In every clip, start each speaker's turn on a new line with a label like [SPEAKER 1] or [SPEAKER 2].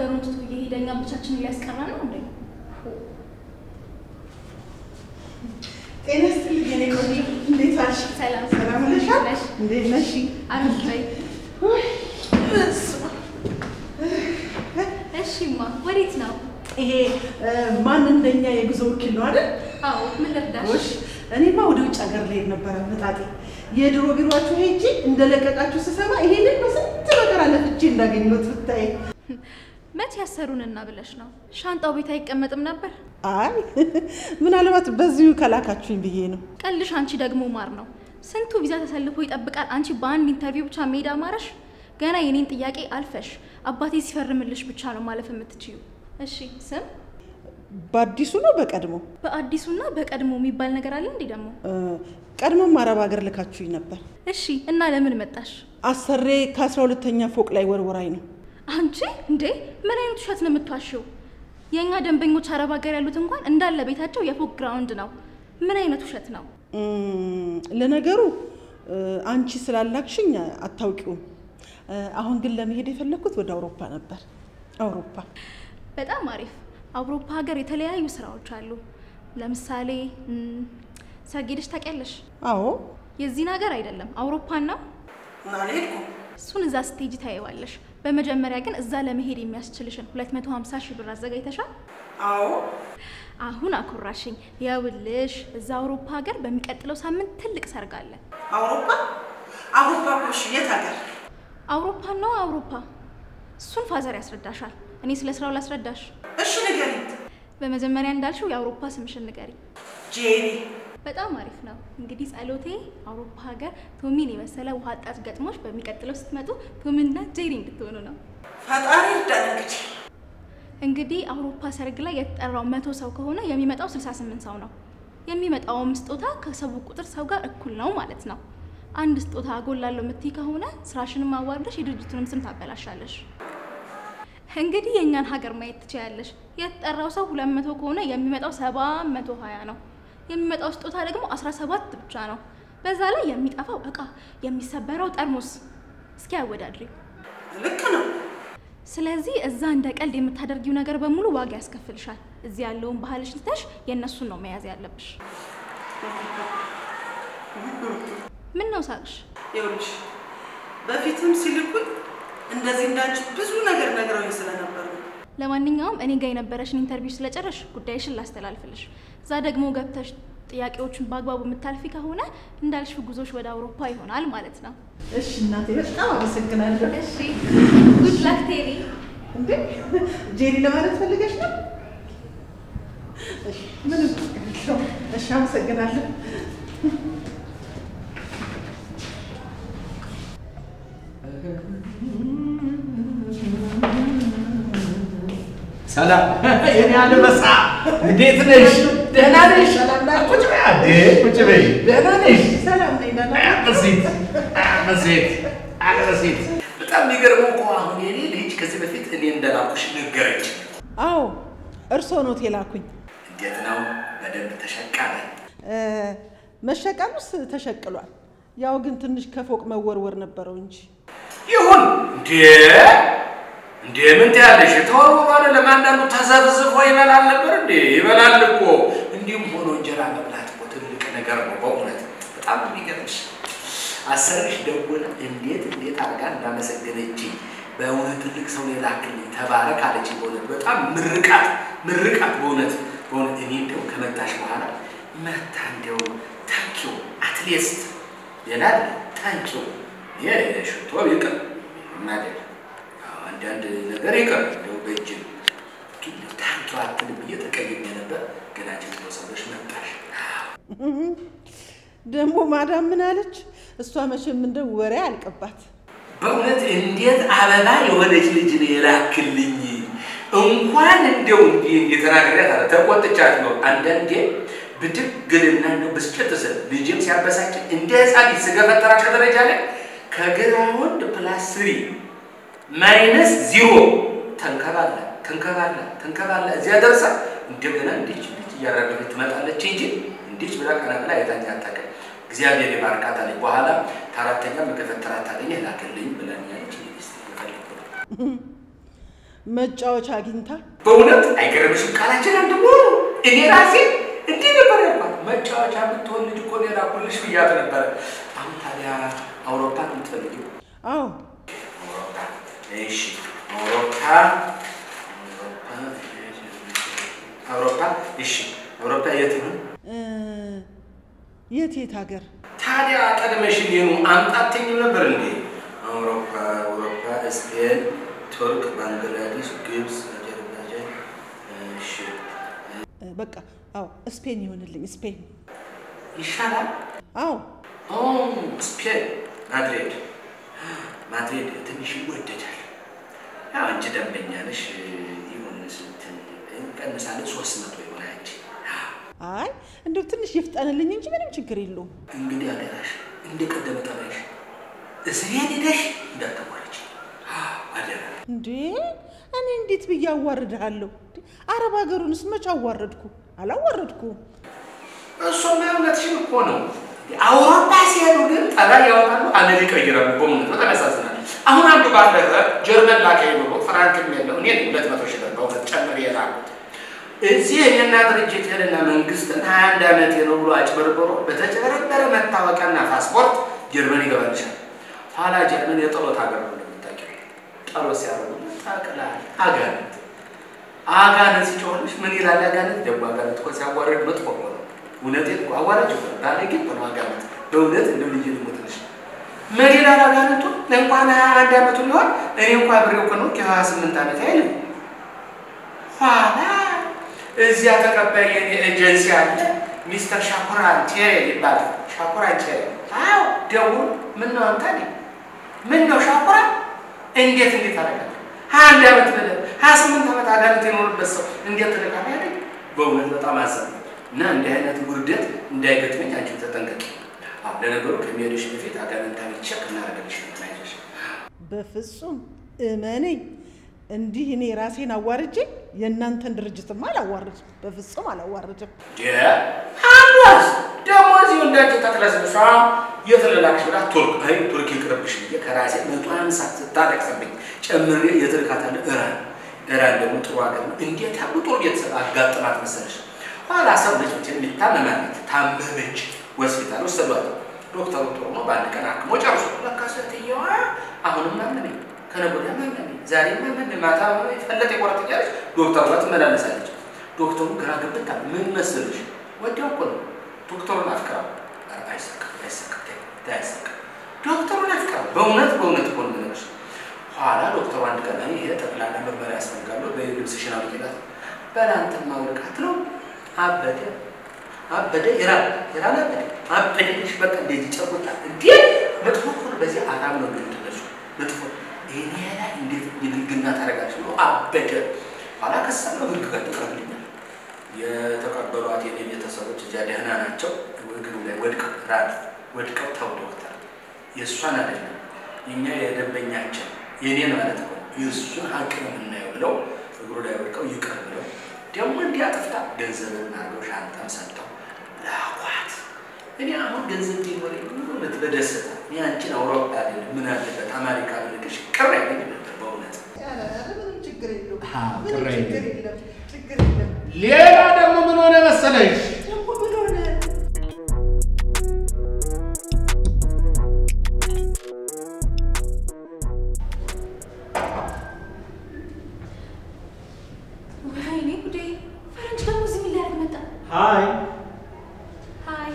[SPEAKER 1] ሀገሩን ትቶ እየሄደ እኛም ብቻችንን ሊያስቀራ ነው እንዴ?
[SPEAKER 2] ጤና ይስጥልኝ የኔ ቆንጆ፣ እንዴት ዋልሽ?
[SPEAKER 1] ሰላም
[SPEAKER 2] ሰላም ነሻል?
[SPEAKER 1] ነሽ?
[SPEAKER 2] እንዴት ነሽ?
[SPEAKER 1] አረፍ በይ።
[SPEAKER 2] ውይ፣ በስመ አብ።
[SPEAKER 1] እሺማ ወዴት ነው?
[SPEAKER 2] ይሄ እ፣ ማን እንደኛ የጉዞ ወኪል ነው አይደል?
[SPEAKER 1] አዎ ምን ልርዳሽ?
[SPEAKER 2] ጎሽ፣ እኔማ ወደ ውጭ ሀገር ልሄድ ነበረ መጣጤ። የድሮ ቢሮአችሁ ሄጄ እንደለቀቃችሁ ስሰማ ይሄንን በስንት ነገር አለፍቼ እንዳገኘሁት ብታይ።
[SPEAKER 1] መቼ ያሰሩንና ብለሽ ነው? ሻንጣው ቤት አይቀመጥም ነበር?
[SPEAKER 2] አይ ምናልባት በዚሁ ከላካችሁኝ ብዬ ነው።
[SPEAKER 1] ቀልሽ አንቺ ደግሞ ማር ነው። ስንቱ ቪዛ ተሰልፎ ይጠብቃል። አንቺ በአንድ ኢንተርቪው ብቻ መሄድ አማረሽ? ገና የኔን ጥያቄ አልፈሽ አባቴ ሲፈርምልሽ ብቻ ነው ማለፍ የምትችዩ። እሺ ስም
[SPEAKER 2] በአዲሱ ነው በቀድሞ?
[SPEAKER 1] በአዲሱና በቀድሞ የሚባል ነገር አለ እንዴ ደግሞ?
[SPEAKER 2] እ፣ ቀድሞም አረብ ሀገር ልካችሁኝ ነበር።
[SPEAKER 1] እሺ እና ለምን መጣሽ?
[SPEAKER 2] አሰሬ ከአስራ ሁለተኛ ፎቅ ላይ ወርወራኝ ነው።
[SPEAKER 1] አንቺ እንዴ ምን አይነት ውሸት ነው የምትዋሽው? የእኛ ደንበኞች አረብ ሀገር ያሉት እንኳን እንዳለ ቤታቸው የፎቅ ግራውንድ ነው። ምን አይነት ውሸት ነው?
[SPEAKER 2] እም፣ ለነገሩ እ፣ አንቺ ስላላክሽኝ አታውቂውም። እ፣ አሁን ግን ለመሄድ የፈለግኩት ወደ አውሮፓ ነበር። አውሮፓ
[SPEAKER 1] በጣም አሪፍ። አውሮፓ ሀገር የተለያዩ ስራዎች አሉ። ለምሳሌ እም፣ ሰርግ ሄደሽ ታውቂያለሽ?
[SPEAKER 2] አዎ
[SPEAKER 1] የዚህን ሀገር አይደለም አውሮፓን ነው።
[SPEAKER 2] አልሄድኩም።
[SPEAKER 1] እሱን እዛ ስቴጅ ታየዋለሽ። በመጀመሪያ ግን እዛ ለመሄድ የሚያስችልሽን 250 ሺህ ብር አዘጋጅተሻል?
[SPEAKER 2] አዎ
[SPEAKER 1] አሁን አኩራሽኝ። የውልሽ እዛ አውሮፓ ሀገር በሚቀጥለው ሳምንት ትልቅ ሰርግ አለ።
[SPEAKER 2] አውሮፓ አውሮፓ እሺ፣ የት ሀገር?
[SPEAKER 1] አውሮፓ ነው አውሮፓ። እሱን ፋዘር ያስረዳሻል። እኔ ስለ ስራው ላስረዳሽ።
[SPEAKER 2] እሺ ንገሪኝ።
[SPEAKER 1] በመጀመሪያ እንዳልሽው የአውሮፓ ስምሽን ንገሪ።
[SPEAKER 2] ጄሪ
[SPEAKER 1] በጣም አሪፍ ነው። እንግዲህ ጸሎቴ አውሮፓ ሀገር ቶሚን የመሰለ ውሃ አጣጭ ገጥሞች በሚቀጥለው ስትመጡ ቶሚንና ጄሪ እንድትሆኑ ነው።
[SPEAKER 2] ፈጣሪ እርዳን። እንግዲህ
[SPEAKER 1] እንግዲህ አውሮፓ ሰርግ ላይ የተጠራው መቶ ሰው ከሆነ የሚመጣው 68 ሰው ነው። የሚመጣውም ስጦታ ከሰው ቁጥር ሰው ጋር እኩል ነው ማለት ነው። አንድ ስጦታ አጎላለሁ የምትይ ከሆነ ስራሽንም አዋርደሽ የድርጅቱንም ስም ታበላሻለሽ። እንግዲህ የእኛን ሀገር ማየት ትችያለሽ። የተጠራው ሰው 200 ከሆነ የሚመጣው 720 ነው። የሚመጣው ስጦታ ደግሞ 17 ብቻ ነው። በዛ ላይ የሚጠፋው እቃ፣ የሚሰበረው ጠርሙስ። እስኪ አወዳድሪ።
[SPEAKER 2] ልክ ነው።
[SPEAKER 1] ስለዚህ እዛ እንደ ቀልድ የምታደርጊው ነገር በሙሉ ዋጋ ያስከፍልሻል። እዚህ ያለውን ባህልሽ ትተሽ የእነሱን ነው መያዝ ያለብሽ። ምን ነው ሳቅሽ?
[SPEAKER 2] ይኸውልሽ በፊትም ሲልኩኝ እንደዚህ እንዳንቺ ብዙ ነገር ነግረውኝ ስለነበር ነው።
[SPEAKER 1] ለማንኛውም እኔ ጋር የነበረሽን ኢንተርቪው ስለጨረሽ ጉዳይሽን ላስተላልፍልሽ። እዛ ደግሞ ገብተሽ ጥያቄዎቹን በአግባቡ የምታልፊ ከሆነ እንዳልሽ ጉዞሽ ወደ አውሮፓ ይሆናል ማለት ነው።
[SPEAKER 2] እሺ እናቴ በጣም አመሰግናለሁ።
[SPEAKER 1] እሺ ጉድ ላክ ቴሪ።
[SPEAKER 2] እንዴ ጄሪ ለማለት ፈልገሽ ነው? እሺ ምንም ችግር የለውም። እሺ አመሰግናለሁ።
[SPEAKER 3] ሰላም የኔ አንበሳ እንዴት ነሽ? ደህና ነሽ? ቁጭ በይ አዴ ቁጭ በይ። ደህና ነሽ?
[SPEAKER 2] ሰላም ነኝ ደህና ነኝ።
[SPEAKER 3] አመሴት አመሴት አመሴት። በጣም የሚገርመው እኮ አሁን የኔ ልጅ ከዚህ በፊት እኔ እንደላኩሽ ነገረች።
[SPEAKER 2] አዎ እርስዎ ኖት የላኩኝ።
[SPEAKER 3] እንዴት ነው? በደንብ ተሸቀለ?
[SPEAKER 2] እ፣ መሸቀሉስ ተሸቅሏል። ያው ግን ትንሽ ከፎቅ መወርወር ነበረው እንጂ
[SPEAKER 3] ይሁን እንዴ እንዴ ምን ትያለሽ? ተወርውሮ አይደለም አንዳንዱ ተዘብዝፎ ይበላል ነበር እንዴ? ይበላል እኮ። እንዲሁም ሆኖ እንጀራ መብላት እኮ ትልቅ ነገር ነው በእውነት በጣም የሚገርምሽ። አሰርሽ ደውላ እንዴት እንዴት አድርጋ እንዳመሰገነች በእውነት ትልቅ ሰው የላክልኝ ተባረክ አለች። በእውነት በጣም ምርቃት ምርቃት በእውነት በእውነት እኔ እንደው ከመጣሽ በኋላ መታ እንደው ታንኪው አትሊስት ሌላ አይደለም ታንኪው የሽቶ ይቅር ማለት አንዳንድ ነገር ይቅር እንደው በእጅ ግን ታንኪው አትልም ብዬ ተቀይሜ ነበር። ገና ጅቶ ሰዎች መጣሽ።
[SPEAKER 2] ደግሞ ማዳም ምን አለች? እሷ መቼም እንደው ወሬ አልቀባት።
[SPEAKER 3] በእውነት እንዴት አበባ የሆነች ልጅ ነው የላክልኝ። እንኳን እንደው እንዲህ የተናገሪያት አለ ተቆጥቻት ነው። አንዳንዴ ብድግልና እንደው ብስጭት ስል ልጅም ሲያበሳጭ እንደ ህፃን ልጅ ስገፈጠራት ከደረጃ ላይ ከግራውንድ ፕላስ ስሪ ማይነስ ዚሮ ተንከባላ ተንከባላ ተንከባላ እዚያ ደርሳ እንደገና እንዲች እንዲች እያረገፈች ትመጣለች እንጂ እንዲች ብላ ቀና ብላ አይታኝ አታውቅም። እግዚአብሔር የባርካት አለኝ። በኋላ ከአራተኛ መገፈተራት ታገኘ ላክልኝ ብለኛለች። ስ
[SPEAKER 2] መጫወቻ አግኝታ
[SPEAKER 3] በእውነት አይገርምሽም? ቃላችን አንድ መሆኑ እኔ ራሴ እንዲህ ነበር ያልኳት። መጫወቻ የምትሆን ልጅ እኮ ሌላ ኩልሽ ብያት ነበረ። አሁን ታዲያ አውሮፓ ነው የምትፈልጊው?
[SPEAKER 2] አዎ
[SPEAKER 3] አውሮፓ እሺ፣ አውሮፓ አውሮፓ እሺ፣ አውሮፓ የት ይሁን
[SPEAKER 2] እ፣ የት የት ሀገር
[SPEAKER 3] ታዲያ? ቀድመሽን ይኑ አምጣትኝም ነበር እንዴ? አውሮፓ አውሮፓ፣ ስፔን፣ ቱርክ፣ ባንግላዴሽ፣ ግብፅ፣ አዘርባይጃን። እሺ
[SPEAKER 2] እ፣ በቃ አዎ ስፔን ይሆንልኝ ስፔን
[SPEAKER 3] ይሻላል።
[SPEAKER 2] አዎ
[SPEAKER 3] ኦ ስፔን ማድሪድ ማድሪድ ትንሽ ይወደዳል። ያው አንቺ ደንበኛ ነሽ። ይሁን ስንት እንቀንሳለን? ሶስት መቶ ይሆን አንቺ
[SPEAKER 2] አይ እንደው ትንሽ ይፍጠንልኝ እንጂ ምንም ችግር የለውም
[SPEAKER 3] እንግዲህ አደራሽ እንደ ቀደመ ጠባይሽ እስሬን ሄደሽ እንዳትቆረች አደራ።
[SPEAKER 2] እንዴ እኔ እንዴት ብዬ አዋርድሃለሁ እንዴ? አረብ ሀገሩንስ መች አዋረድኩ አላዋረድኩም
[SPEAKER 3] እሱማ እውነትሽን እኮ ነው። አውሮፓ ሲሄዱ ግን ጠባይ ያወጣሉ፣ አመል ይቀይራሉ። በእውነት በጣም ያሳዝናል። አሁን አንዱ ባለፈ ጀርመን ላከኝ ብሎ ፍራንክም የለው እኔ ሁለት መቶ ሺህ ብር በእውነት ጨምር የላኩት እዚህ የኔና ድርጅት ሄደና መንግስትን ሀያ አንድ ዓመቴ ነው ብሎ አጭበርብሮ በተጨበረበረ መታወቂያና ፓስፖርት ጀርመን ይገባልሻል። ኋላ ጀርመን የጠሎት ሀገር ነው እንደምታውቂው። ጠሎት ሲያደርጉ ታቅላል አጋንንት አጋንንት ሲጮህልሽ ምን ይላል? አጋንንት ደግሞ አጋንንት እኮ ሲያዋርድ መጥፎ እኮ ነው። እውነቴን እኮ አዋራጅ እኮ ነው። ባለጌ እኮ ነው አጋንንት። በእውነት እንደው ልጅ ልሞትልሽ ምን ይላል አጋንንቱ? እንኳን ሀያ አንድ ዓመቱ ሊሆን እኔ እንኳ ብሬው እኮ ነው ከሀያ ስምንት ዓመት አይልም። ኋላ እዚያ ተቀባይ የኔ ኤጀንሲ አለ ሚስተር ሻኩራን ቴሬ ይባላል። ሻኩራን ቴሬ አዎ፣ ደውሎ ምን ነው አንተ ኔ ምን ነው ሻኩራ እንዴት እንዴት አደረጋል ሀያ አንድ ዓመት ብለህ ሀያ ስምንት ዓመት አጋንንት የኖርበት ሰው እንዴት ትልቃለህ ያለኝ በእውነት በጣም አዘን እና እንዲህ አይነት ውርደት እንዳይገጥመኝ አንቺም ተጠንቀቂ። አዎ ለነገሩ ከሚሄድሽ በፊት አጋንንታዊ ቼክ እናደርግልሽ ነው አይዞሽ።
[SPEAKER 2] በፍጹም እመነኝ እንዲህ እኔ ራሴን አዋርጄ የእናንተን ድርጅትማ አላዋርድም በፍጹም አላዋርድም
[SPEAKER 3] አንዷስ ደግሞ እዚሁ እንዳንቺ ተቅለስልሷ የት ልላክሽ ብላ ቱርክ አይ ቱርክ ይቅርብሽ ብዬ ከራሴ መቶ ሀምሳ ስታለቅስብኝ ጨምሬ የት ልካታለሁ? ኢራን ኢራን ደግሞ ጥሩ ሀገር ነው። እንዴት ያሉ ጥሩ ቤተሰብ አጋጥማት መሰለሽ። ኋላ ሰው ልጅ መቼም የሚታመማለት ታመመች፣ ሆስፒታል ወሰዷት። ዶክተሩ ጥሩ ነው፣ በአንድ ቀን አክሞ ጨርሶ ለካ ሴትየዋ አሁንም ማመመኝ፣ ከነገ ወዲያ ማመመኝ፣ ዛሬ ማመመኝ፣ ማታ ፈለጠ የቆረጥ እያለች ዶክተሩ ጋር ትመላለሳለች። ዶክተሩ ግራ ገብታ ምን መሰለሽ ወዲያው እኮ ነው ዶክተሩን አፍቅራ አይሳካም አይሳካም አይሳካም ዶክተሩን አፍቅራ በእውነት በእውነት እኮ ነው የምነግርሽ። ኋላ ዶክተሩ አንድ ቀን እኔ ይሄ ጠቅላላ ምርመራ ያስፈልጋሉ በልብስሽን አውልቂላት በላንተን ማውልቃት ነው አበደ አበደ ኢራን ኢራን አበደ አበደሽ በቃ እንደዚህ ጨርቆታ እንዴ መጥፎ እኮ ነው። በዚህ አራም ነው የምትነሱ መጥፎ ይሄ ላይ እንዴት የብልግና ታደርጋለች ብሎ አበደ። ኋላ ከሳለው ህግ ጋር ትቀርብልኛል የተቀበሏት የኔ ቤተሰቦች እዚያ ደህና ናቸው። እግሩ ላይ ወድቀው ራድ ወድቀው ተው ዶክተር የእሷን አይደለም የኛ የደንበኛችን የኔን ማለት ነው የእሱን ሀቅ ነው የምናየው ብለው እግሩ ላይ ወድቀው ይቅር ብለው ደግሞ እንዲያጠፍታ ገንዘብን አድርገው ሻንጣን ሰጥተው ላኳት። እኔ አሁን ገንዘብ ቢኖር እውነት በደስታ እኔ አንቺን አውሮፓ አይደለም ምን አለበት አሜሪካ ብልክሽ ቅር አይለኝ ነበር በእውነት
[SPEAKER 2] ምንም ችግር የለውም
[SPEAKER 3] አዎ፣
[SPEAKER 2] ምንም
[SPEAKER 3] ቅር አይልም።
[SPEAKER 2] ችግር የለም ችግር የለም
[SPEAKER 3] ሌላ ደግሞ ምን ሆነ መሰለሽ
[SPEAKER 2] ደግሞ ምን ሆነ
[SPEAKER 1] ወይኔ ጉዴ! ፈረንጅ ደግሞ እዚህ ምን ሊያደርግ መጣ?
[SPEAKER 4] Hi.
[SPEAKER 1] ሀይ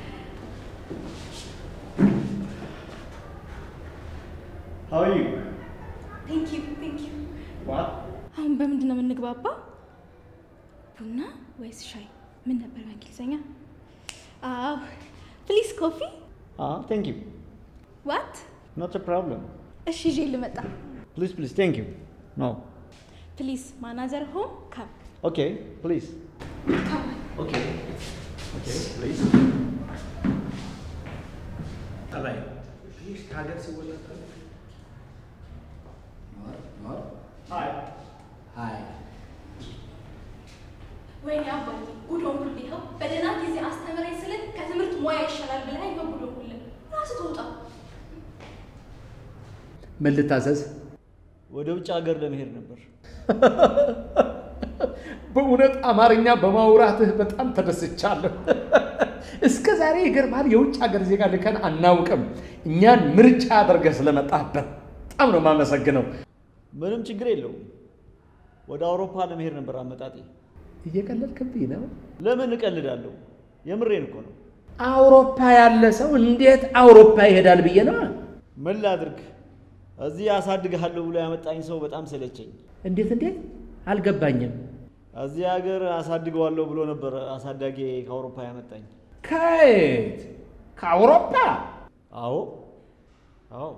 [SPEAKER 4] How are you?
[SPEAKER 1] ቴንክ ዩ ቴንክ ዩ።
[SPEAKER 4] What?
[SPEAKER 1] አሁን በምንድን ነው የምንግባባው? ቡና ወይስ ሻይ? ምን ነበር በእንግሊዝኛ? አዎ ፕሊዝ ኮፊ
[SPEAKER 4] Ah, thank you.
[SPEAKER 1] ዋት?
[SPEAKER 4] Not a problem.
[SPEAKER 1] እሺ ይዤ ልመጣ።
[SPEAKER 4] Please, please, thank you. No.
[SPEAKER 1] ፕሊዝ ማናዘር ሆም ካም
[SPEAKER 4] Okay, please.
[SPEAKER 1] ካም
[SPEAKER 4] Okay. Okay, please. Bye-bye.
[SPEAKER 3] ሀገር ሲወለድ
[SPEAKER 4] Hi.
[SPEAKER 3] ሀይ
[SPEAKER 1] ወይኔ አባዬ ጉድ ሆንኩልህ። ይኸው በደህና ጊዜ አስተምረኝ ስልህ ከትምህርት ሙያ ይሻላል ብለህ ይኸው ጉድ ሆንኩልህ። ራስህ ትውጣ።
[SPEAKER 3] ምን ልታዘዝ?
[SPEAKER 4] ወደ ውጭ ሀገር ለመሄድ ነበር።
[SPEAKER 3] በእውነት አማርኛ በማውራትህ በጣም ተደስቻለሁ። እስከ ዛሬ ይገርማል፣ የውጭ ሀገር ዜጋ ልከን አናውቅም። እኛን ምርጫ አድርገህ ስለመጣህ በጣም ነው የማመሰግነው።
[SPEAKER 5] ምንም ችግር የለውም። ወደ አውሮፓ ለመሄድ ነበር አመጣጤ።
[SPEAKER 3] እየቀለድክብኝ ነው።
[SPEAKER 5] ለምን እቀልዳለሁ? የምሬን እኮ ነው።
[SPEAKER 3] አውሮፓ ያለ ሰው እንዴት አውሮፓ ይሄዳል ብዬ ነው።
[SPEAKER 5] ምን ላድርግ? እዚህ አሳድግሃለሁ ብሎ ያመጣኝ ሰው በጣም ሰለቸኝ።
[SPEAKER 3] እንዴት እንዴት አልገባኝም።
[SPEAKER 5] እዚህ ሀገር አሳድገዋለሁ ብሎ ነበር አሳዳጊ ከአውሮፓ ያመጣኝ።
[SPEAKER 3] ከየት? ከአውሮፓ?
[SPEAKER 5] አዎ አዎ።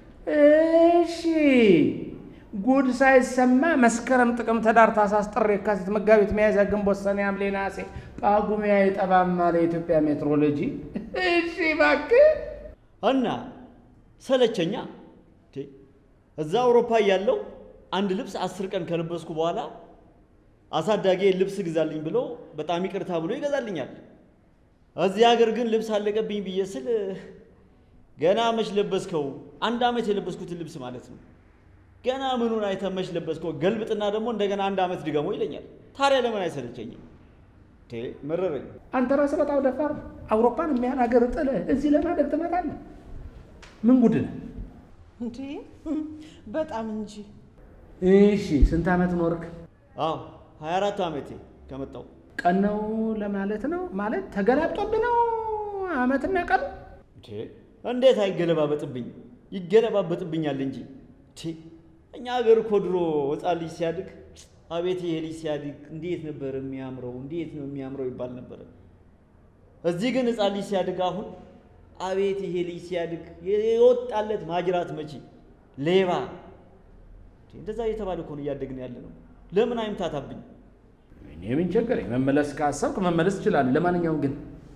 [SPEAKER 3] እሺ ጉድ ሳይሰማ መስከረም፣ ጥቅምት፣ ህዳር፣ ታኅሳስ፣ ጥር፣ የካቲት፣ መጋቢት፣ ሚያዝያ፣ ግንቦት፣ ሰኔ፣ ሐምሌ፣ ነሐሴ፣ ጳጉሜ አይጠባም አለ የኢትዮጵያ ሜትሮሎጂ። እሺ እባክህ
[SPEAKER 5] እና ሰለቸኛ። እንዴ፣ እዛ አውሮፓ እያለሁ አንድ ልብስ አስር ቀን ከለበስኩ በኋላ አሳዳጊ ልብስ ግዛልኝ ብሎ በጣም ይቅርታ ብሎ ይገዛልኛል። እዚህ ሀገር ግን ልብስ አለቀብኝ ብዬ ስል ገና መች ለበስከው? አንድ ዓመት የለበስኩትን ልብስ ማለት ነው። ገና ምኑን አይተህ መች ለበስከው? ገልብጥና ደግሞ እንደገና አንድ ዓመት ድገሞ ይለኛል። ታዲያ ለምን አይሰለቸኝም? እንዴ፣ መረረኝ።
[SPEAKER 3] አንተ ራስህ በጣም ደፋር፣ አውሮፓን የሚያህል ሀገር ጥለህ እዚህ ለማደግ ትመጣለህ? ምን ጉድ ነህ?
[SPEAKER 2] እንዴ በጣም እንጂ።
[SPEAKER 3] እሺ ስንት ዓመት ኖርክ?
[SPEAKER 5] አዎ 24 ዓመቴ ከመጣው
[SPEAKER 3] ቀን ነው ለማለት ነው ማለት ተገላብጦብህ ነው ዓመትና ቀኑ?
[SPEAKER 5] እንዴ እንዴት አይገለባበጥብኝ? ይገለባበጥብኛል እንጂ። እንዴ እኛ ሀገር እኮ ድሮ ሕፃን ልጅ ሲያድግ አቤት ይሄ ልጅ ሲያድግ እንዴት ነበር የሚያምረው፣ እንዴት ነው የሚያምረው ይባል ነበረ። እዚህ ግን ሕፃን ልጅ ሲያድግ አሁን አቤት ይሄ ልጅ ሲያድግ የወጣለት ማጅራት መቺ ሌባ። እንዴ እንደዛ እየተባለ እኮ ነው እያደግን ያለ ነው። ለምን አይምታታብኝ?
[SPEAKER 3] እኔ ምን ቸገረኝ? መመለስ ካሰብክ መመለስ ትችላለህ። ለማንኛውም ግን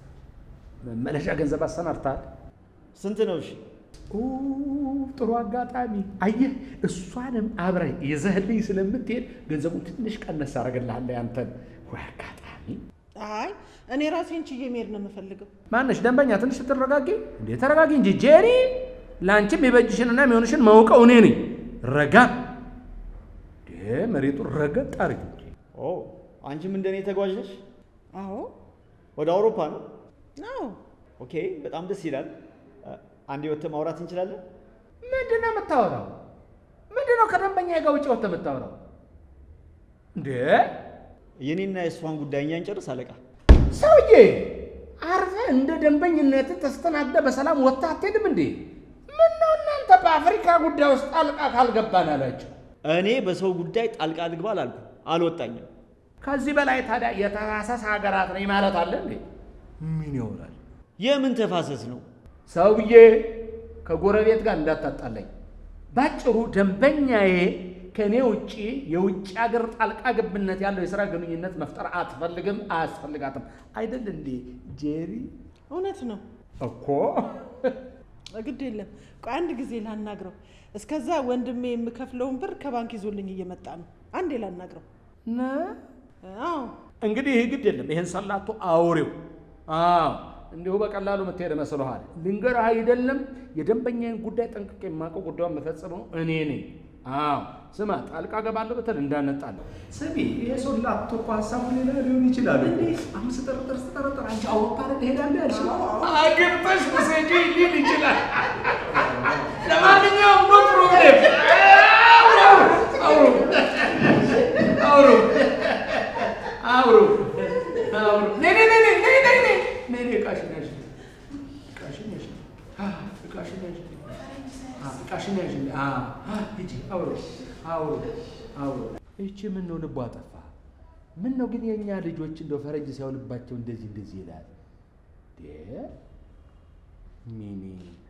[SPEAKER 3] መመለሻ ገንዘብ አሰናድተሃል?
[SPEAKER 5] ስንት ነው? እሺ
[SPEAKER 3] ኦ፣ ጥሩ አጋጣሚ። አየህ፣ እሷንም አብረህ ይዘህልኝ ስለምትሄድ ገንዘቡን ትንሽ ቀነስ አደርግልሃለሁ ያንተን። ወይ አጋጣሚ።
[SPEAKER 2] አይ እኔ ራሴን ችዬ መሄድ ነው የምፈልገው።
[SPEAKER 3] ማነሽ ደንበኛ፣ ትንሽ ስትረጋጊ እንዴ! ተረጋጊ እንጂ ጄሪ። ለአንቺም የበጅሽንና የሚሆንሽን ማውቀው እኔ ነኝ። ረጋ እንዴ! መሬቱን ረገጥ አድርጊ እንጂ።
[SPEAKER 5] ኦ አንቺም እንደኔ ተጓዥ ነሽ?
[SPEAKER 2] አዎ
[SPEAKER 5] ወደ አውሮፓ ነው?
[SPEAKER 2] አዎ
[SPEAKER 5] ኦኬ፣ በጣም ደስ ይላል። አንዴ ወጥተህ ማውራት እንችላለን?
[SPEAKER 3] ምንድን ነው የምታወራው? ምንድን ነው ከደንበኛ ጋር ውጭ ወጥተህ የምታወራው እንዴ?
[SPEAKER 5] የኔና የእሷን ጉዳይ እኛ እንጨርስ አለቃ።
[SPEAKER 3] ሰውዬ አርፈህ እንደ ደንበኝነት ተስተናግደህ በሰላም ወጥተህ አትሄድም እንዴ? ምነው እናንተ በአፍሪካ ጉዳይ ውስጥ ጣልቃ ካልገባን አላቸው።
[SPEAKER 5] እኔ በሰው ጉዳይ ጣልቃ ልግባ አላልኩ፣ አልወጣኝም።
[SPEAKER 3] ከዚህ በላይ ታዲያ የተፋሰስ ሀገራት ነኝ ማለት አለ እንዴ? ምን ይሆናል?
[SPEAKER 5] የምን ተፋሰስ ነው?
[SPEAKER 3] ሰውዬ ከጎረቤት ጋር እንዳታጣላኝ። ባጭሩ ደንበኛዬ ከእኔ ውጭ የውጭ ሀገር ጣልቃ ገብነት ያለው የሥራ ግንኙነት መፍጠር አትፈልግም፣ አያስፈልጋትም። አይደል እንዴ ጄሪ?
[SPEAKER 2] እውነት ነው።
[SPEAKER 3] እኮ
[SPEAKER 2] ግድ የለም ቆይ አንድ ጊዜ ላናግረው። እስከዛ ወንድሜ የምከፍለውን ብር ከባንክ ይዞልኝ እየመጣ ነው። አንዴ ላናግረው።
[SPEAKER 3] ነ
[SPEAKER 2] አዎ
[SPEAKER 3] እንግዲህ ይህ ግድ የለም። ይህን ሰላቶ አውሬው አዎ እንዲሁ በቀላሉ የምትሄድ መስሎሃል? ልንገርህ አይደለም የደንበኛዬን ጉዳይ ጠንቅቄ የማውቀው ጉዳዩን የምፈጽመው እኔ ነኝ። አዎ ስማ፣ ጣልቃ ገባለሁ ብትል እንዳነጣለሁ። ስሚ፣ ይሄ ሰላቶ እኮ ሀሳቡ ሌላ ሊሆን ይችላል። አሁን ስጠረጥር ስጠረጥር አንቺ አውሮፓ ትሄዳለህ ያልሽው አግብተሽ ውሰጂ ሊል ይችላል። ለማንኛውም ኖ ፕሮብሌም አውሩ አውሩ አውሩ አውሩ ነይ ነይ ነይ ነይ ነይ ነይ ነይ ነይ ነይ እቃሽን ያዥ እቃሽን ያዥ አ እቃሽን ያዥ አ እቃሽን ያዥ አ አ ሂጂ አውሩ አውሩ አውሩ እቺ ምን ነው ልቧ ጠፋ ምን ነው ግን የእኛ ልጆች እንደው ፈረንጅ ሲያውልባቸው እንደዚህ እንደዚህ ይላል ዴ ሚኒ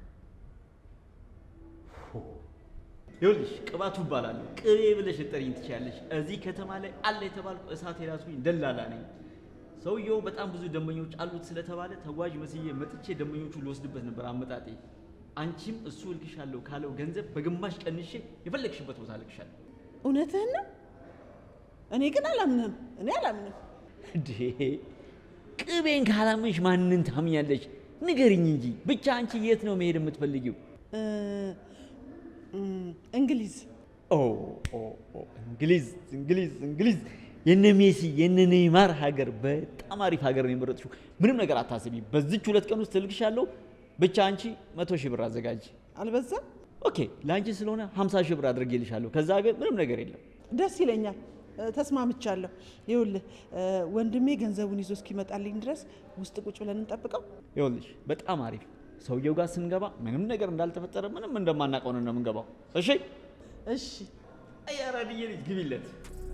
[SPEAKER 3] ፎ
[SPEAKER 5] ይኸውልሽ ቅባቱ እባላለሁ። ቅቤ ብለሽ ልጠሪኝ ትችያለሽ። እዚህ ከተማ ላይ አለ የተባልኩ እሳት የራሱኝ ደላላ ነኝ። ሰውየው በጣም ብዙ ደንበኞች አሉት ስለተባለ ተጓዥ መስዬ መጥቼ ደንበኞቹ ልወስድበት ነበር አመጣጤ። አንቺም እሱ እልክሻለሁ ካለው ገንዘብ በግማሽ ቀንሼ የፈለግሽበት ቦታ እልክሻለሁ።
[SPEAKER 2] እውነትህን ነው። እኔ ግን አላምንህም። እኔ አላምንም።
[SPEAKER 5] እንዴ ቅቤን ካላመንሽ ማንን ታምኛለሽ? ንገሪኝ እንጂ ብቻ አንቺ የት ነው መሄድ የምትፈልጊው?
[SPEAKER 2] እ፣ እም፣ እንግሊዝ
[SPEAKER 5] ኦ ኦ ኦ እንግሊዝ እንግሊዝ እንግሊዝ የነ ሜሲ የነ ኔይማር ሀገር በጣም አሪፍ ሀገር ነው የመረጥሽው። ምንም ነገር አታስቢ። በዚች ሁለት ቀን ውስጥ እልክሻለሁ። ብቻ አንቺ መቶ ሺህ ብር አዘጋጅ።
[SPEAKER 2] አልበዛም?
[SPEAKER 5] ኦኬ፣ ለአንቺ ስለሆነ 50 ሺህ ብር አድርጌልሻለሁ። ከዛ ግን ምንም ነገር የለም።
[SPEAKER 2] ደስ ይለኛል። እ፣ ተስማምቻለሁ። ይኸውልህ እ፣ ወንድሜ ገንዘቡን ይዞ እስኪመጣልኝ ድረስ ውስጥ ቁጭ ብለን እንጠብቀው።
[SPEAKER 5] ይኸውልሽ በጣም አሪፍ ሰውየው ጋር ስንገባ ምንም ነገር እንዳልተፈጠረ ምንም እንደማናውቀው ነው የምንገባው። እሺ
[SPEAKER 2] እሺ
[SPEAKER 5] አያራድዬ ልጅ ግቢለት።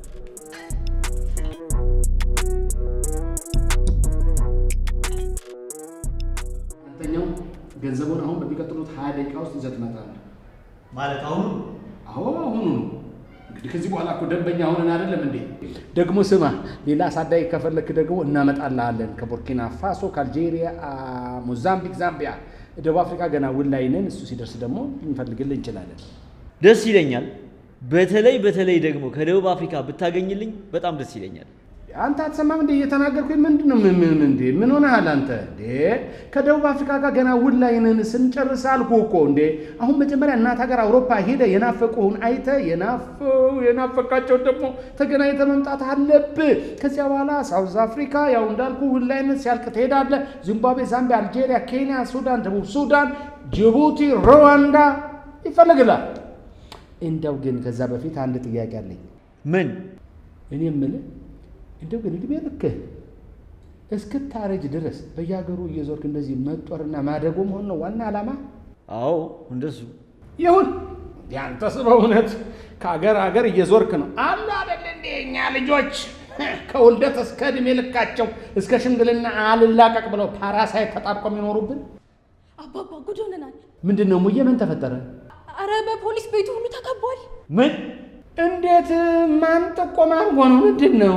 [SPEAKER 3] አንተኛው ገንዘቡን አሁን በሚቀጥሉት ሀያ ደቂቃ ውስጥ ይዘህ ትመጣለህ።
[SPEAKER 5] ማለት አሁኑ
[SPEAKER 3] አዎ አሁኑ ነው። እንግዲህ ከዚህ በኋላ እኮ ደንበኛ ሆነን አይደለም እንዴ? ደግሞ ስማ፣ ሌላ አሳዳጊ ከፈለክ ደግሞ እናመጣልሃለን። ከቡርኪና ፋሶ፣ ከአልጄሪያ፣ አ፣ ሞዛምቢክ፣ ዛምቢያ፣ ደቡብ አፍሪካ ገና ውል ላይ ነን። እሱ ሲደርስ ደግሞ ልንፈልግልህ እንችላለን።
[SPEAKER 5] ደስ ይለኛል። በተለይ በተለይ ደግሞ ከደቡብ አፍሪካ ብታገኝልኝ በጣም ደስ ይለኛል።
[SPEAKER 3] አንተ አትሰማም እንዴ? እየተናገርኩኝ ምንድን ነው? ምን ምን እንዴ? ምን ሆነሃል አንተ እንዴ? ከደቡብ አፍሪካ ጋር ገና ውል ላይ ነን ስንጨርስ አልኩህ እኮ እንዴ። አሁን መጀመሪያ እናት ሀገር አውሮፓ ሄደ የናፈቁህን አይተ የናፈው የናፈቃቸውን ደግሞ ተገናኝተ መምጣት አለብህ። ከዚያ በኋላ ሳውዝ አፍሪካ ያው እንዳልኩ ውል ላይ ነን ሲያልቅ ትሄዳለህ። ዚምባብዌ፣ ዛምቢያ፣ አልጄሪያ፣ ኬንያ፣ ሱዳን፣ ደቡብ ሱዳን፣ ጅቡቲ፣ ሩዋንዳ ይፈልግላል። እንደው ግን ከዛ በፊት አንድ ጥያቄ አለኝ።
[SPEAKER 5] ምን
[SPEAKER 3] እኔ የምልህ እንደው ግን እድሜ ልክህ እስክታረጅ ድረስ በየሀገሩ እየዞርክ እንደዚህ መጦርና ማደጎ መሆን ነው ዋና ዓላማ?
[SPEAKER 5] አዎ እንደሱ
[SPEAKER 3] ይሁን ያንተስ በእውነት ከአገር አገር እየዞርክ ነው አሉ አደለ እንዴ? እኛ ልጆች ከውልደት እስከ እድሜ ልካቸው እስከ ሽምግልና አልላቀቅ ብለው ፓራሳይት ተጣብቆ የሚኖሩብን
[SPEAKER 1] አባባ ጉድ ሆነናል።
[SPEAKER 3] ምንድን ነው? ሙዬ ምን ተፈጠረ?
[SPEAKER 1] አረ በፖሊስ ቤቱ ሁሉ ተከቧል።
[SPEAKER 5] ምን
[SPEAKER 3] እንዴት? ማን ጥቆማ አድርጎ ነው? ምንድን ነው?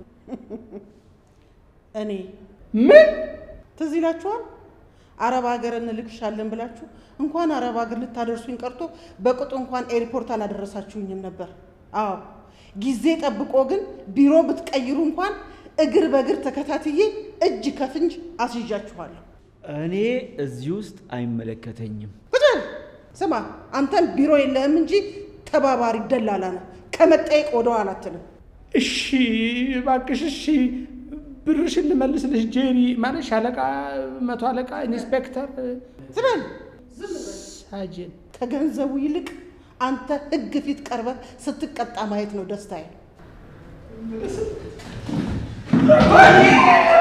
[SPEAKER 2] እኔ
[SPEAKER 3] ምን
[SPEAKER 2] ትዝ ይላችኋል? አረብ ሀገር እንልክሻለን ብላችሁ እንኳን አረብ ሀገር ልታደርሱኝ ቀርቶ በቅጡ እንኳን ኤርፖርት አላደረሳችሁኝም ነበር። አዎ ጊዜ ጠብቆ ግን ቢሮ ብትቀይሩ እንኳን እግር በእግር ተከታትዬ እጅ ከፍንጅ አስይዣችኋለሁ።
[SPEAKER 5] እኔ እዚህ ውስጥ አይመለከተኝም።
[SPEAKER 2] ቁጭ በል። ስማ አንተም ቢሮ የለህም እንጂ ተባባሪ ደላላ ነው። ከመጠየቅ ወደ ኋላ አትልም።
[SPEAKER 3] እሺ እባክሽ፣ እሺ ብርሽን ልመልስልሽ ጄሪ። ማለት ሻለቃ፣ መቶ አለቃ፣ ኢንስፔክተር፣
[SPEAKER 2] ዝም በል።
[SPEAKER 3] ሳጅን
[SPEAKER 2] ከገንዘቡ ይልቅ አንተ ሕግ ፊት ቀርበህ ስትቀጣ ማየት ነው ደስታዬ።